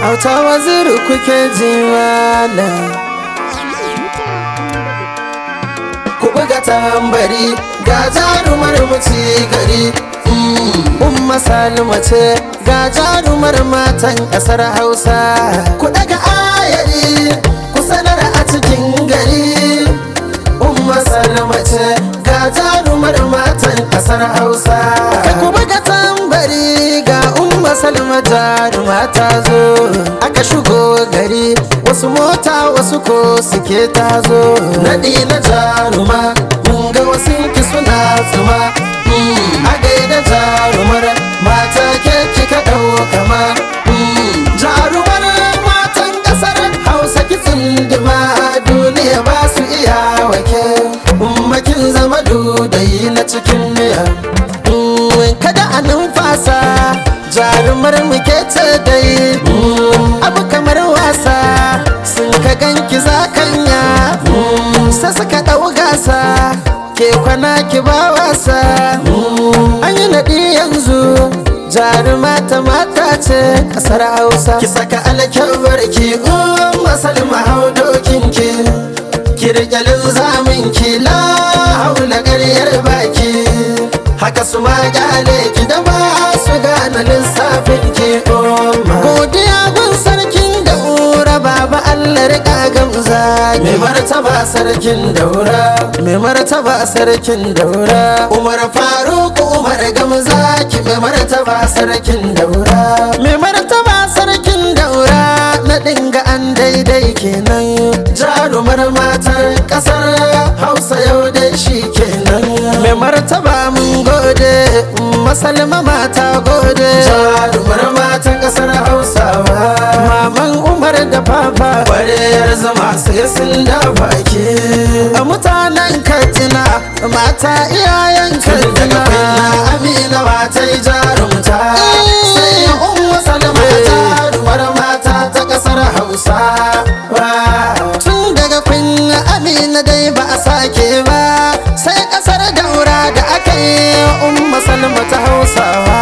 auta waziri kuke ji malam ku buga tambari ga jarumar muci gari umma salima ce ga jarumar matan kasar hausa ku daga ayari ku sanar a cikin gari umma salima ce ga jarumar matan kasar hausa ka ku buga tambari ga umma salima jaruma ta zo aka shigo gari wasu mota wasu ko suke ta zo naɗi na jaruma mun ga wasu ki suna zuma a gaida jarumar mata ke kika ɗau kama jarumar matan ƙasar hausa ki tsindima duniya ba su iya wake ummakin zama dudayi na cikin miya kada a numfasa jarumar muke ce dai abu kamar wasa sun ka ganki zakanya sai suka ɗau gasa ke kwana ki ba wasa an yi naɗi yanzu jaruma ta mata ce ƙasar hausa ki saka alkyawar ki masalma hau dokin ki kirkalin zamin ki la haula ƙaryar baki haka su ma kyale ki da ba su gane lissafin ki godiya gun sarkin daura baba Allah rika gamza mai martaba sarkin daura mai martaba sarkin daura umar faruk umar gamza ki mai martaba sarkin daura mai martaba sarkin daura na dinga an daidai kenan jarumar matar kasar hausa yau dai shi kenan mai martaba mun gode masalma mata gode jarumar matan kasar hausawa maman umar da papa kwarewar zama sai sun da baki a mutanen katsina mata iyayen katsina amina mata yi jarumta sai umma salma jarumar mata ta kasar hausa tun daga kunya amina dai ba a sake ba sai kasar daura da aka yi umma salma ta hausawa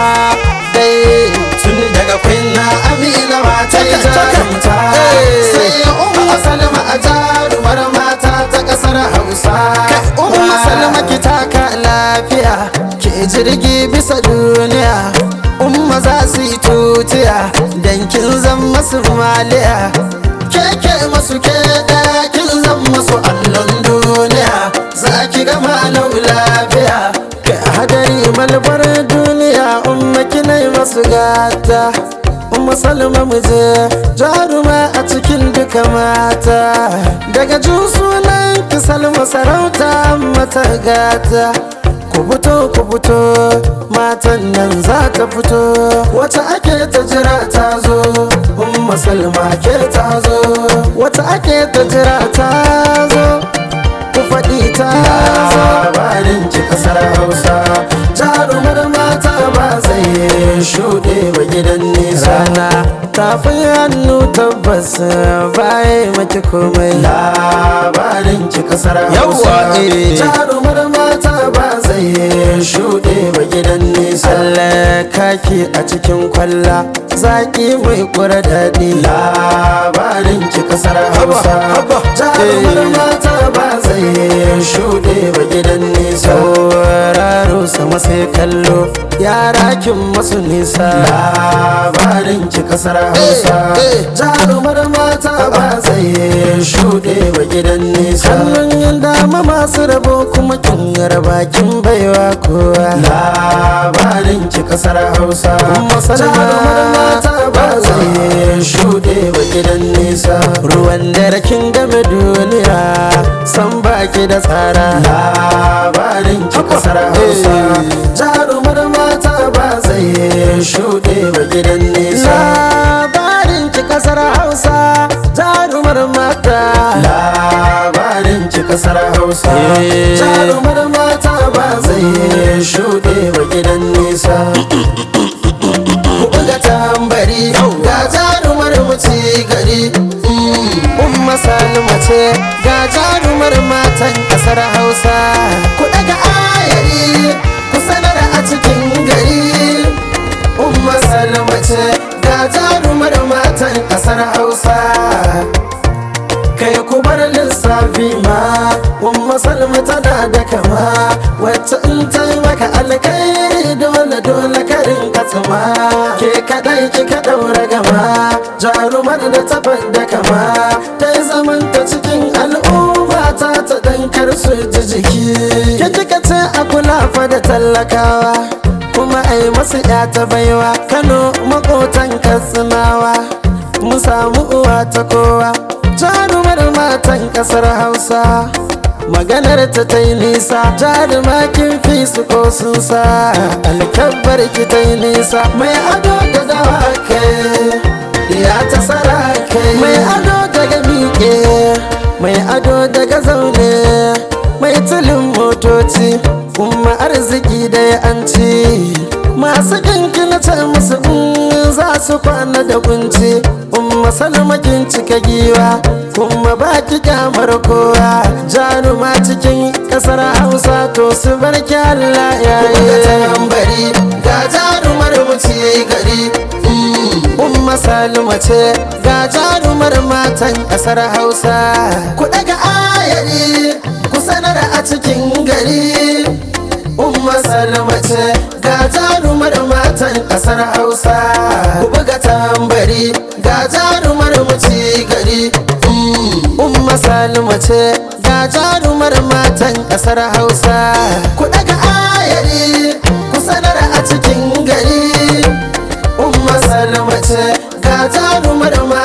dai tun daga kunya amina mata yi jarumta sai umma salma a jarumar mata ta kasar hausa umma salma ki taka lafiya ke jirgi bisa duniya umma za su yi tutiya dan kin zan masu maliya keke masu ke kin zan masu allon duniya za ki gama lau lafiya ka hadari malbar duniya umma kinai masu gata umma salma muje jaruma a cikin duka mata daga jin sunan ki salma sarauta mata gata ku fito ku fito matan nan za ta fito wata ake ta jira ta zo umma salma ke ta zo wata ake ta jira ta zo ku faɗi ta zo labarin ki kasar hausa jarumar mata ba zai shuɗe ba gidan nisa rana tafin hannu tabbas baya maki komai labarin ki kasar hausa jarumar mata ba zai shuɗe ba gidan nisa Allah kaki a cikin kwalla zaki mai kura daɗi labarin ki kasar hausa jarumar mata ba zai shuɗe ba gidan nisa sauraro sama sai kallo yara kin masu nisa labarin ki kasar hausa jarumar mata ba zai shuɗe ba gidan nisa kallon yan dama masu rabo kuma kin raba kin baiwa kowa labarin ki kasar hausa jarumar mata ba zai shuɗe ba gidan nisa ruwan dare kin game duniya san baki da tsara labarin ki kasar hausa jarumar mata ba zai shuɗe ba gidan nisa labarin ki kasar hausa jarumar mata labarin ki kasar hausa jarumar mata ba zai shuɗe ba gidan nisa ku buga tambari ga jarumar muci gari umma salima ce ga jarumar matan kasar hausa ku daga ayari ku sanar a cikin gari umma salima ce ga jarumar matan kasar umma salma tana da kama wacce in ta yi maka alkairi dole dole karin katsuma ke kadai kika daura gama jarumar da ta da kama ta yi zaman ta cikin al'umma ta ta dankar su ji jiki ke kika ce a kula fa da tallakawa kuma ai masu ya ta baiwa kano makotan katsinawa mu samu uwa ta kowa jarumar matan kasar hausa maganar ta ta yi nisa jaruma kin fi su ko sun sa alkabbar ki ta yi nisa mai ado da dawa kai ya ta sara kai mai ado daga miƙe mai ado daga zaune mai tulin motoci kuma arziki da ya an ci masu kinki na ce musu in za su kwana da kunci umma salmakin cika giwa kuma baki kyamar kowa jaruma cikin kasar hausa to su bar Allah ya yi ga jarumar wuce gari umma salma ce ga jarumar matan kasar hausa ku daga ayari ku sanar a cikin gari umma salma ce ga jarumar matan kasar hausa ku buga tambari ga jarumar wuce gari umma salma ce ga jarumar matan kasar hausa ku daga ayari ku sanar a cikin gari umma salma ce ga jarumar